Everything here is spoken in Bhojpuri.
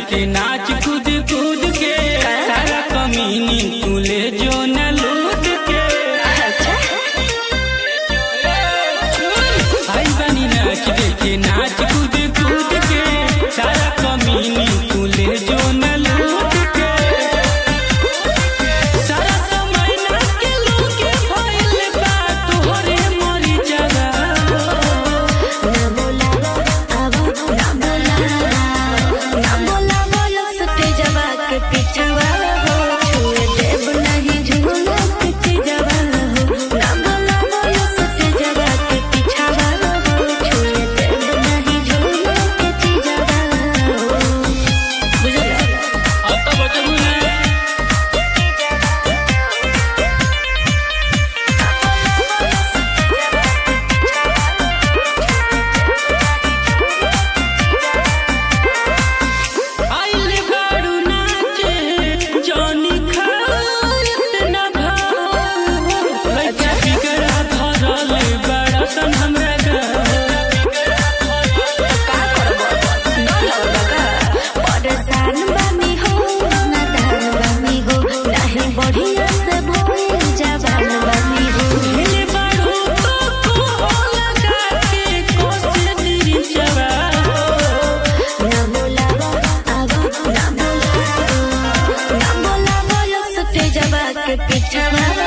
देखे नाच कूद कूद के सारा कमीनी तुले जो न लूट के आई बनी नाच देखे नाच कूद कूद के सारा कमीनी तुले जो न लूट के सारा समय ना के लोगे भइल बा तोहरे मरी जगह ना बोलावा आवा ना बोलावा ना बोलावा यो सटे जवा के पिछवा हो छुए देव नहीं झूला के जवा हो ना बोलावा यो सटे जवा के पिछवा हो छुए देव नहीं झूला के जवा हो बुझला अब तो बचबू ना आइल बारू नाचे जानी खात न भाव लइका बिगड़ा धरल बड़ा सन हमरा परेशान बानी हो नादान बानी हो नहीं बढ़िया से भोल जवान बानी हो ढेले बारू तो को लगा के कोशिश जवा ना बोलावा आवा ना बोलावा ना बोलावा यो सटे जवा के पिछवा